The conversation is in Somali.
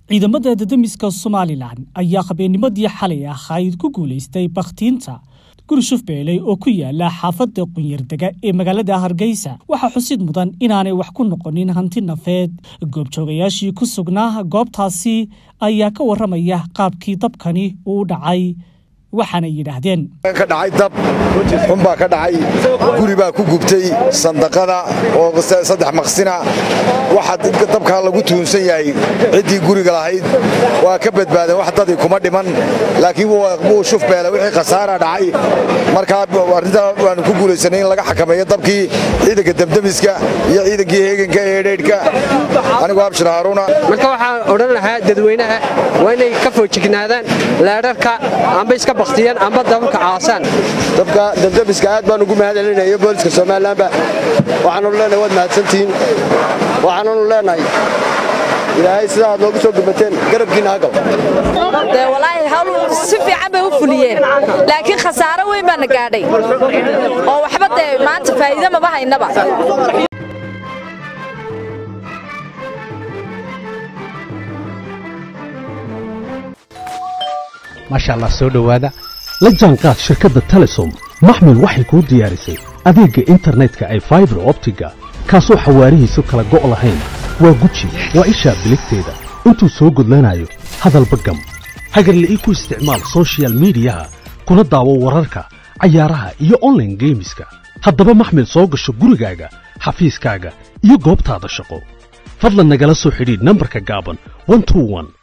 ciidamada dadamiska somalilan ayaa habeennimadii xalay ahayd ku guulaystay bakhtiinta guri shufbeeley oo ku yaala xaafadda qunyardega ee magaalada hargeysa waxaa xusid mudan inaanay wax ku noqonin hanti nafeed goobjoogayaashii ku sugnaa goobtaasi ayaa ka warramaya qaabkii dabkani uu dhacay waxaana yidhaahdeen ka dhacay dab xun baa ka dhacay guri baa ku gubtay sandaqada oo saddex maqsina waxa dabkaa lagu tuunsan yahay ciddii guriga lahayd waa ka badbaadeen wax dadii kuma dhiman laakiin wuu shufbeele wixii khasaara dhacay markaa arrintaa waanu ku guulaysanay in laga xakameeyo dabkii ciidanka demdemiska iyo ciidankii heeganka ee dheydhka anigu abshir haaruuna marka waxaan odhan lahaa dadweynaha waa inay ka foojignaadaan leedharka amba iska baktiyaan amba dababka caasaan dabka demdemiska aad baan ugu mahadcelinayo booliska somalilanba waxaannu leenahay waad mahadsantihiin waxaannu leenahay ilaahay sidaa aad noogu soo gurbateen garabkiina hagal dee walaahi hawl si fiican bay u fuliyeen laakiin khasaaro weyn baana gaadhay oo waxba dee maanta faa'iido maba haynaba maasha allah soo dhowaada la jaanqaad shirkadda telesom maxmil waxay kuu diyaarisay adeegga internetka ay faibar optiga kaasoo xawaarihiisu kala go' lahayn waa guji waa ishaa biligteeda intuu soo gudlanayo hadalba gam hagarla'ii ku isticmaal sochial midiyaha kuna daawo wararka cayaaraha iyo onlaine geemiska haddaba maxmil soo gasho gurigaaga xafiiskaaga iyo goobtaada shaqo fadlan nagala soo xidhiidh nambarka gaaban